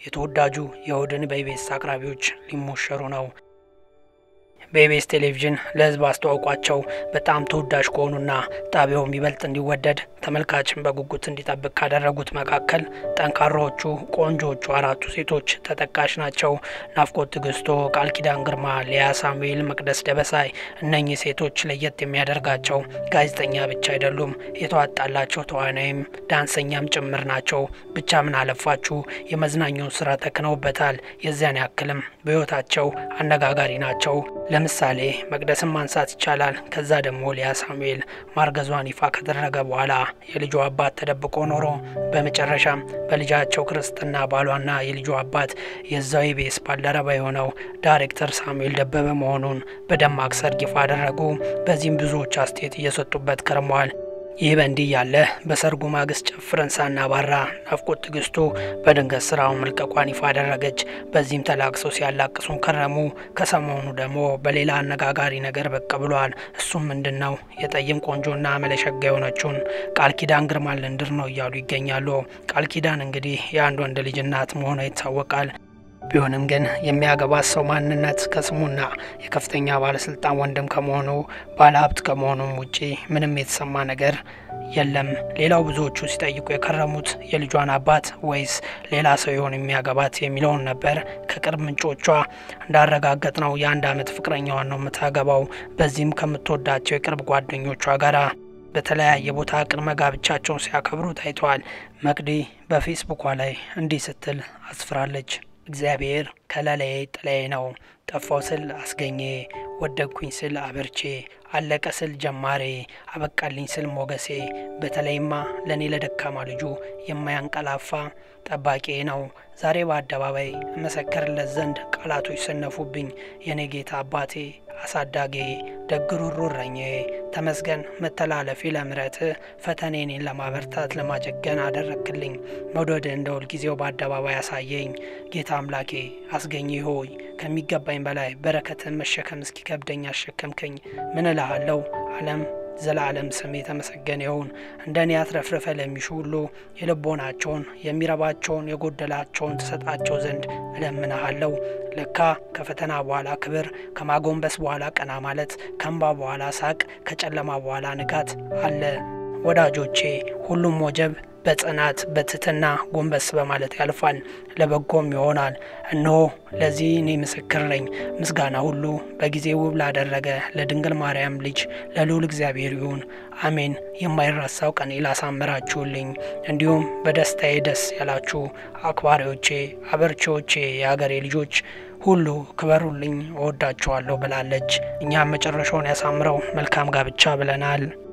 የተወዳጁ የእሁድን በኢቢኤስ አቅራቢዎች ሊሞሸሩ ነው። በኢቢኤስ ቴሌቪዥን ለሕዝብ አስተዋውቋቸው በጣም ተወዳጅ ከሆኑና ጣቢያውም ይበልጥ እንዲወደድ ተመልካችን በጉጉት እንዲጠብቅ ካደረጉት መካከል ጠንካራዎቹ ቆንጆዎቹ አራቱ ሴቶች ተጠቃሽ ናቸው። ናፍቆት ትዕግስቶ፣ ቃል ኪዳን ግርማ፣ ሊያ ሳሙኤል፣ መቅደስ ደበሳይ። እነኚህ ሴቶች ለየት የሚያደርጋቸው ጋዜጠኛ ብቻ አይደሉም፣ የተዋጣላቸው ተዋናይም ዳንሰኛም ጭምር ናቸው። ብቻ ምን አለፋችሁ የመዝናኛውን ስራ ተክነውበታል። የዚያን ያክልም በሕይወታቸው አነጋጋሪ ናቸው። ለምሳሌ መቅደስን ማንሳት ይቻላል። ከዛ ደግሞ ሊያ ሳሙኤል ማርገዟን ይፋ ከተደረገ በኋላ የልጇ አባት ተደብቆ ኖሮ በመጨረሻም በልጃቸው ክርስትና ባሏና የልጇ አባት የዛው ኢቢኤስ ባልደረባ የሆነው ዳይሬክተር ሳሙኤል ደበበ መሆኑን በደማቅ ሰርግ ይፋ አደረጉ። በዚህም ብዙዎች አስተያየት እየሰጡበት ከርመዋል። ይህ በእንዲህ ያለ በሰርጉ ማግስት ጨፍረን ሳናባራ ናፍቆት ትዕግስቱ በድንገት ስራውን መልቀቋን ይፋ አደረገች። በዚህም ተላቅሰው ሲያላቅሱን ከረሙ። ከሰሞኑ ደግሞ በሌላ አነጋጋሪ ነገር ብቅ ብሏል። እሱም ምንድን ነው? የጠይም ቆንጆና መለሸጋ የሆነችውን ቃል ኪዳን ግርማን ልንድር ነው እያሉ ይገኛሉ። ቃል ኪዳን እንግዲህ የአንድ ወንድ ልጅ እናት መሆኗ ይታወቃል። ቢሆንም ግን የሚያገባት ሰው ማንነት ከስሙና የከፍተኛ ባለስልጣን ወንድም ከመሆኑ ባለሀብት ከመሆኑም ውጪ ምንም የተሰማ ነገር የለም። ሌላው ብዙዎቹ ሲጠይቁ የከረሙት የልጇን አባት ወይስ ሌላ ሰው ይሆን የሚያገባት የሚለውን ነበር። ከቅርብ ምንጮቿ እንዳረጋገጥ ነው የአንድ ዓመት ፍቅረኛዋን ነው የምታገባው። በዚህም ከምትወዳቸው የቅርብ ጓደኞቿ ጋራ በተለያየ ቦታ ቅድመ ጋብቻቸውን ሲያከብሩ ታይተዋል። መቅዲ በፌስቡኳ ላይ እንዲህ ስትል አስፍራለች። እግዚአብሔር ከለላዬ ጥላዬ ነው። ጠፋው ስል አስገኘ፣ ወደቅኩኝ ስል አበርቼ፣ አለቀ ስል ጀማሬ፣ አበቃልኝ ስል ሞገሴ። በተለይማ ለእኔ ለደካማ ልጁ የማያንቀላፋ ጠባቂ ነው። ዛሬ በአደባባይ እመሰክርለት ዘንድ ቃላቶች ሰነፉብኝ። የኔ ጌታ አባቴ አሳዳጌ ደግሩሩ እረኜ ተመስገን መተላለፊ ለምረት ፈተኔኔን ለማበርታት ለማጀገን አደረክልኝ መውደድ እንደ ሁልጊዜው በአደባባይ አሳየኝ። ጌታ አምላኬ አስገኘ ሆይ ከሚገባኝ በላይ በረከትን መሸከም እስኪከብደኝ አሸከምከኝ። ምን እልሃለሁ ዓለም ዘላለም ስም የተመሰገነ ይሁን። እንደ እኔ አትረፍርፈ ለሚሹ ሁሉ የልቦናቸውን የሚረባቸውን የጎደላቸውን ትሰጣቸው ዘንድ እለምንሃለሁ። ለካ ከፈተና በኋላ ክብር፣ ከማጎንበስ በኋላ ቀና ማለት፣ ከእንባ በኋላ ሳቅ፣ ከጨለማ በኋላ ንጋት አለ። ወዳጆቼ ሁሉም ወጀብ በጽናት በትትና ጎንበስ በማለት ያልፋል፣ ለበጎም ይሆናል። እነሆ ለዚህ እኔ ምስክር ነኝ። ምስጋና ሁሉ በጊዜ ውብ ላደረገ ለድንግል ማርያም ልጅ ለልዑል እግዚአብሔር ይሁን፣ አሜን። የማይረሳው ቀን ላሳምራችሁልኝ፣ እንዲሁም በደስታዬ ደስ ያላችሁ አክባሪዎቼ፣ አበርቺዎቼ፣ የሀገሬ ልጆች ሁሉ ክበሩልኝ፣ እወዳችኋለሁ ብላለች። እኛም መጨረሻውን ያሳምረው። መልካም ጋብቻ ብለናል።